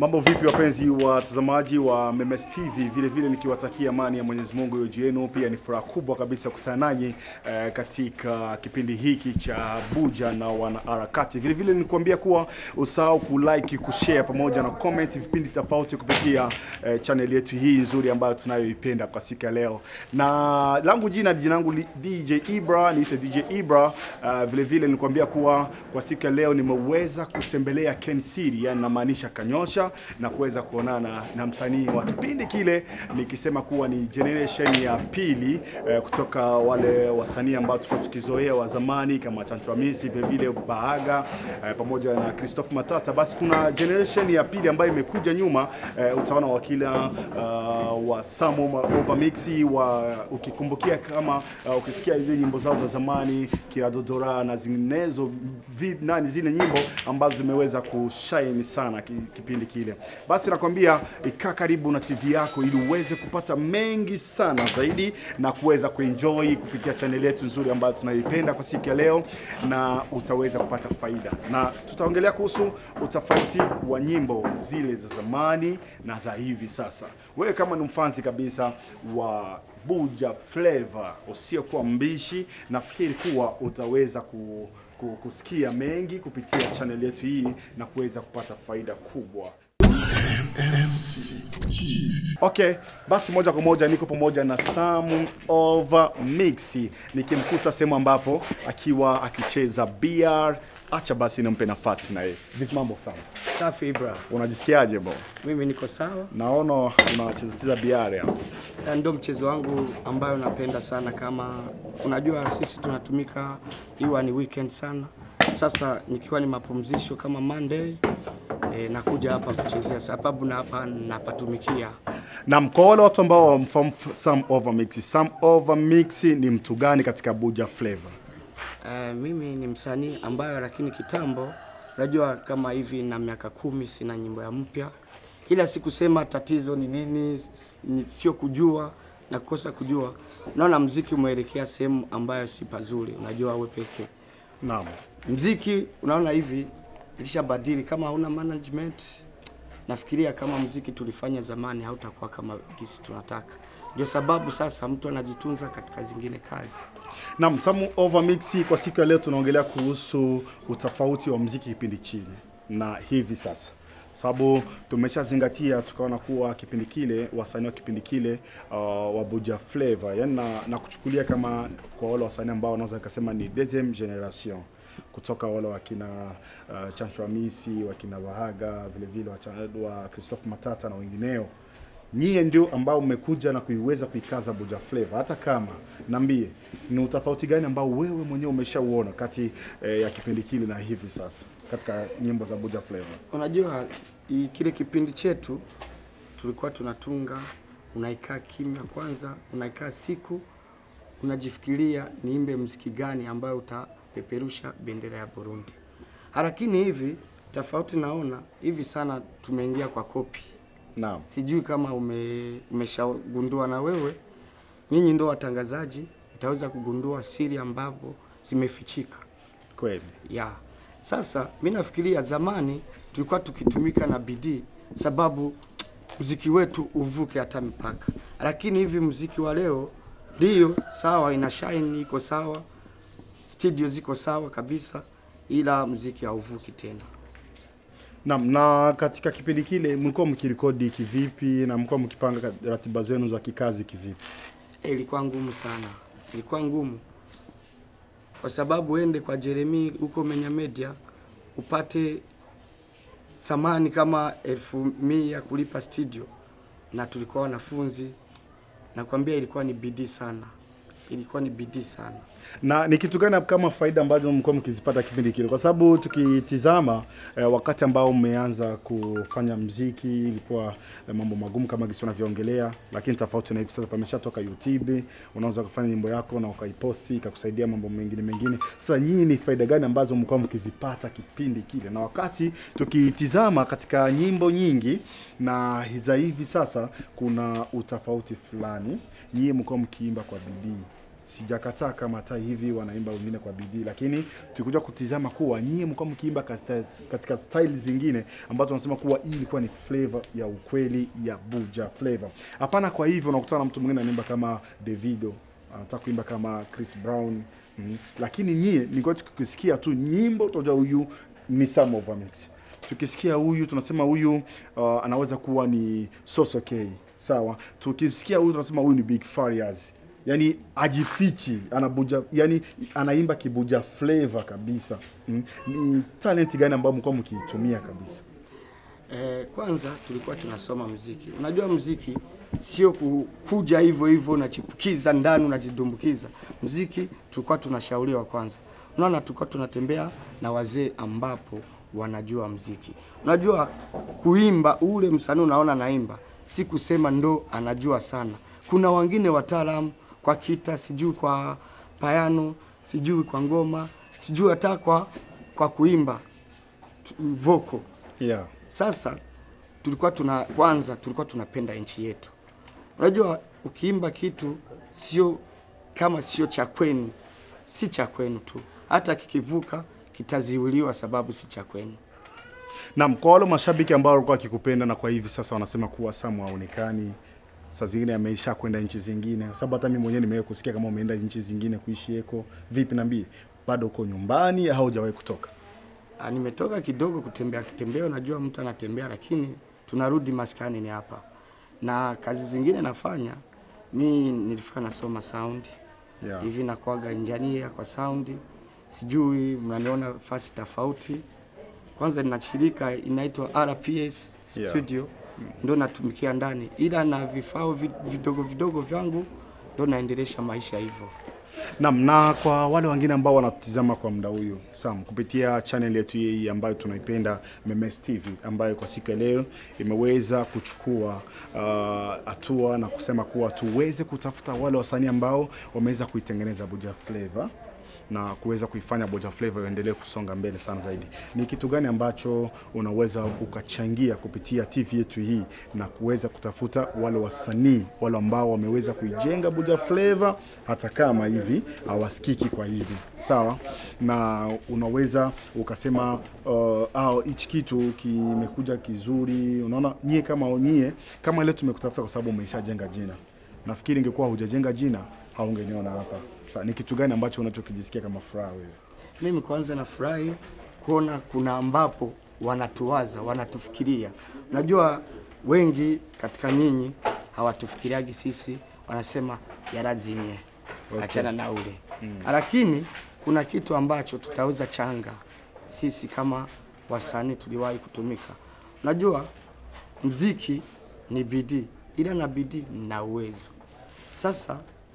Mambo vipi wapenzi watazamaji wa Memes TV, vile vile nikiwatakia amani ya Mwenyezi Mungu iwe juu yenu. Pia ni furaha kubwa kabisa kukutana nanyi eh, katika kipindi hiki cha Buja na wanaharakati. Vile vile nikuambia kuwa usahau kulike, kushare pamoja na comment vipindi tofauti kupitia eh, channel yetu hii nzuri ambayo tunayoipenda kwa siku ya leo, na langu jina jina langu li- DJ Ibra, niite DJ Ibra. Uh, vile vile nikuambia kuwa kwa siku ya leo nimeweza kutembelea Ken City, yani namaanisha Kanyosha na kuweza kuonana na msanii wa kipindi kile, nikisema kuwa ni generation ya pili eh, kutoka wale wasanii ambao tulikuwa tukizoea wa zamani kama Chancho Hamisi, vile vile Bahaga eh, pamoja na Christophe Matata. Basi kuna generation ya pili ambayo imekuja nyuma eh, utaona wakila uh, wa Samo Overmix wa ukikumbukia kama uh, ukisikia zile nyimbo zao za zamani Kiradodora na zinginezo vi, nani zile nyimbo ambazo zimeweza kushine sana ki, kipindi kile. Basi nakwambia ikaa karibu na TV yako ili uweze kupata mengi sana zaidi na kuweza kuenjoy kupitia channel yetu nzuri ambayo tunaipenda kwa siku ya leo, na utaweza kupata faida, na tutaongelea kuhusu utofauti wa nyimbo zile za zamani na za hivi sasa. Wewe kama ni mfanzi kabisa wa Buja Flavor usiokuwa mbishi, nafikiri kuwa utaweza ku, ku, kusikia mengi kupitia channel yetu hii na kuweza kupata faida kubwa. Okay, basi moja kwa moja niko pamoja na Sam Over Mix nikimkuta sehemu ambapo akiwa akicheza BR. Acha basi nimpe nafasi na yeye. Vipi mambo Sam? Safi Ibra, Unajisikiaje bo? mimi niko sawa Naona unacheza cheza BR hapo. na ndio mchezo wangu ambayo napenda sana. Kama unajua sisi tunatumika iwa ni weekend sana. Sasa nikiwa ni mapumzisho kama Monday e, nakuja hapa kuchezea sababu na hapa napatumikia. Na kwa wale watu ambao wamfahamu Sam Over Mix, Sam Over Mix ni mtu gani katika Buja Flavor? E, mimi ni msanii ambayo lakini kitambo, unajua kama hivi na miaka kumi sina nyimbo ya mpya, ila sikusema tatizo ni nini, s- ni- sio kujua na kukosa kujua. Naona mziki umeelekea sehemu ambayo si pazuri, unajua wewe pekee Naam. mziki unaona hivi ilishabadili, kama hauna management, nafikiria kama mziki tulifanya zamani hautakuwa kama gisi tunataka. Ndio sababu sasa mtu anajitunza katika zingine kazi. Naam, Sam Over Mix kwa siku ya leo tunaongelea kuhusu utofauti wa mziki kipindi chile na hivi sasa sababu tumeshazingatia tukaona kuwa kipindi kile wasanii wa kipindi kile uh, wa Buja Flavor yani na, na kuchukulia kama kwa wale wasanii ambao wanaweza kusema ni deuxième generation kutoka wale wakina uh, Chancho Hamisi, wakina Wahaga, vile vile wa, Cha- wa Christophe Matata na wengineo nyie ndio ambao mmekuja na kuiweza kuikaza Buja Flavor. Hata kama niambie, ni utofauti gani ambao wewe mwenyewe umeshauona kati eh, ya kipindi kile na hivi sasa katika nyimbo za Buja Flavor? Unajua i- kile kipindi chetu tulikuwa tunatunga, unaikaa kimya kwanza, unaikaa siku, unajifikiria niimbe mziki gani ambayo utapeperusha bendera ya Burundi. Lakini hivi tofauti naona hivi sana tumeingia kwa kopi. Naam. Sijui kama ume, umeshagundua na wewe, nyinyi ndo watangazaji, itaweza kugundua siri ambapo zimefichika Kweli. ya sasa. Mi nafikiria zamani tulikuwa tukitumika na bidii, sababu mziki wetu uvuke hata mipaka, lakini hivi mziki wa leo ndio sawa, ina shine, iko sawa, studio ziko sawa kabisa, ila mziki hauvuki tena. Naam, na katika kipindi kile mlikuwa mkirekodi kivipi na mlikuwa mkipanga ka- ratiba zenu za kikazi kivipi? Eh, ilikuwa ngumu sana, ilikuwa ngumu kwa sababu uende kwa Jeremy huko Menya Media upate samani kama elfu mia kulipa studio, na tulikuwa wanafunzi. Nakwambia ilikuwa ni bidii sana, ilikuwa ni bidii sana. na ni kitu gani kama faida ambazo mlikuwa mkizipata kipindi kile? Kwa sababu tukitizama eh, wakati ambao mmeanza kufanya mziki ilikuwa eh, mambo magumu kama gisi unavyoongelea, lakini tofauti na hivi sasa pameshatoka YouTube, unaweza kufanya nyimbo yako na ukaiposti ikakusaidia mambo mengine mengine. Sasa nyinyi ni faida gani ambazo mlikuwa mkizipata kipindi kile, na wakati tukitizama katika nyimbo nyingi na za hivi sasa kuna utofauti fulani, nyinyi mlikuwa mkiimba kwa bidii sijakataa kama hata hivi wanaimba wengine kwa bidii, lakini tulikuja kutizama kuwa nyie mlikuwa mkiimba katika, katika style zingine ambazo tunasema kuwa hii ilikuwa ni flavor ya ukweli ya Buja flavor. Hapana, kwa hivyo unakutana na mtu mwingine anaimba kama Davido, anataka kuimba kama Chris Brown mm. Lakini nyie nilikuwa tukisikia tu nyimbo tunajua huyu ni Sam of Mix. Tukisikia huyu tunasema huyu uh, anaweza kuwa ni Soso K. Sawa. Tukisikia huyu tunasema huyu ni Big Farias. Yaani ajifichi, anabuja, yani anaimba kibuja flavor kabisa. Mm. Ni talent gani ambayo mlikuwa mkiitumia kabisa? Eh, kwanza tulikuwa tunasoma mziki. Unajua mziki sio ku- kuja hivyo hivyo unachipukiza ndani unajidumbukiza. Mziki tulikuwa tunashauriwa kwanza. Unaona, tulikuwa tunatembea na wazee ambapo wanajua mziki. Unajua kuimba, ule msanii unaona naimba, si kusema ndo anajua sana. Kuna wengine wataalamu kwa kita, sijui kwa payano, sijui kwa ngoma, sijui hata kwa kwa kuimba tu- vocal. Yeah. Sasa tulikuwa tuna kwanza, tulikuwa tunapenda nchi yetu. Unajua, ukiimba kitu sio kama sio cha kwenu, si cha kwenu tu, hata kikivuka kitaziuliwa sababu si cha kwenu. Naam, kwa wale mashabiki ambao walikuwa wakikupenda na kwa hivi sasa wanasema kuwa Samu haonekani, saa zingine ameisha kwenda nchi zingine, kwa sababu hata mimi mwenyewe nimewahi kusikia kama umeenda nchi zingine kuishi eko. Vipi, niambie, bado uko nyumbani au hujawahi kutoka? Ah, Nimetoka kidogo kutembea kitembea, unajua mtu anatembea, lakini tunarudi maskani ni hapa, na kazi zingine nafanya mi nilifika nasoma sound Yeah. hivi nakuaga injinia kwa sound, sijui mnaniona fasi tofauti. Kwanza nina shirika inaitwa RPS Yeah. studio ndo natumikia ndani, ila na vifaa vi- vidogo vidogo vyangu ndo naendelesha maisha hivyo. Naam, na kwa wale wengine ambao wanatutizama kwa muda huyu Sam, kupitia channel yetu hii ambayo tunaipenda Memes TV, ambayo kwa siku ya leo imeweza kuchukua uh, hatua na kusema kuwa tuweze kutafuta wale wasanii ambao wameweza kuitengeneza Buja Flavor na kuweza kuifanya Buja Flavor iendelee kusonga mbele sana zaidi. Ni kitu gani ambacho unaweza ukachangia kupitia TV yetu hii na kuweza kutafuta wale wasanii wale ambao wameweza kuijenga Buja Flavor hata kama hivi hawasikiki kwa hivi sawa, na unaweza ukasema uh, au hichi kitu kimekuja kizuri. Unaona, nyie kama nyie kama ile tumekutafuta kwa sababu umeshajenga jina. Nafikiri ingekuwa hujajenga jina haungeniona hapa. Sasa ni kitu gani ambacho unachokijisikia kama furaha wewe? Mimi kwanza nafurahi kuona kuna ambapo wanatuwaza, wanatufikiria. Unajua wengi katika nyinyi hawatufikiriagi sisi, wanasema yarazinye Okay. achana na ule lakini kuna kitu ambacho tutaweza changa sisi kama wasanii tuliwahi kutumika. Unajua mziki ni bidii, ila na bidii na uwezo. Sasa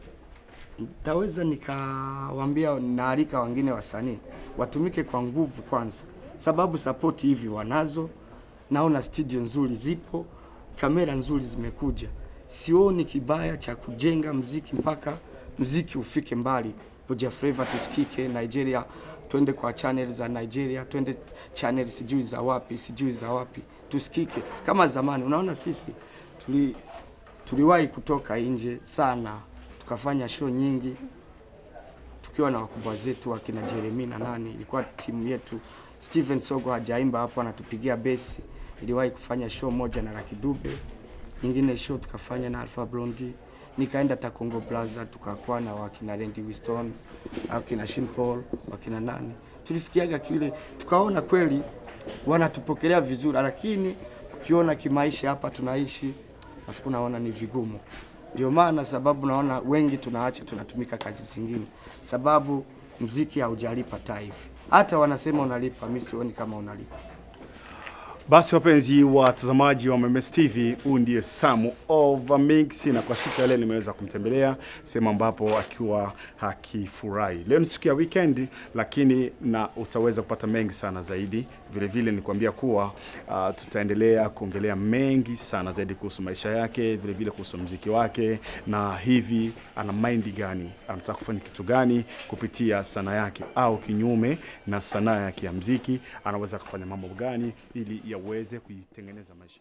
Taweza nikawambia naalika wengine wasanii watumike kwa nguvu kwanza, sababu sapoti hivi wanazo. Naona studio nzuri zipo, kamera nzuri zimekuja. Sioni kibaya cha kujenga mziki mpaka mziki ufike mbali, Buja Flava tusikike Nigeria, twende kwa channel za Nigeria, twende channel sijui za wapi sijui za wapi, tusikike kama zamani. Unaona sisi tuli tuliwahi kutoka nje sana tukafanya show nyingi tukiwa na wakubwa zetu wakina Jeremy na nani, ilikuwa timu yetu. Steven Sogo hajaimba hapo, anatupigia besi. Iliwahi kufanya show moja na Lucky Dube, nyingine show tukafanya na Alpha Blondy, nikaenda Takongo Plaza tukakuwa na wakina Randy Winston, wakina Sean Paul, wakina nani, tulifikiaga kile, tukaona kweli wanatupokelea vizuri, lakini ukiona kimaisha hapa tunaishi, nafikiri naona ni vigumu. Ndio maana sababu naona wengi tunaacha tunatumika kazi zingine, sababu mziki haujalipa taifa. Hata wanasema unalipa, mimi sioni kama unalipa. Basi wapenzi watazamaji wa Memes TV, huu ndiye Samu Over Mix, na kwa siku ya leo nimeweza kumtembelea sehemu ambapo akiwa hakifurahi. Leo ni siku ya weekend, lakini na utaweza kupata mengi sana zaidi. Vile vile nikwambia kuwa uh, tutaendelea kuongelea mengi sana zaidi kuhusu maisha yake, vile vile kuhusu mziki wake, na hivi ana mind gani, anataka kufanya kitu gani kupitia sanaa yake, au kinyume na sanaa yake ya mziki, anaweza kufanya mambo gani ili yaweze kuitengeneza maisha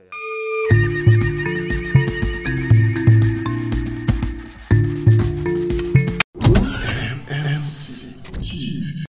yake. MMC TV.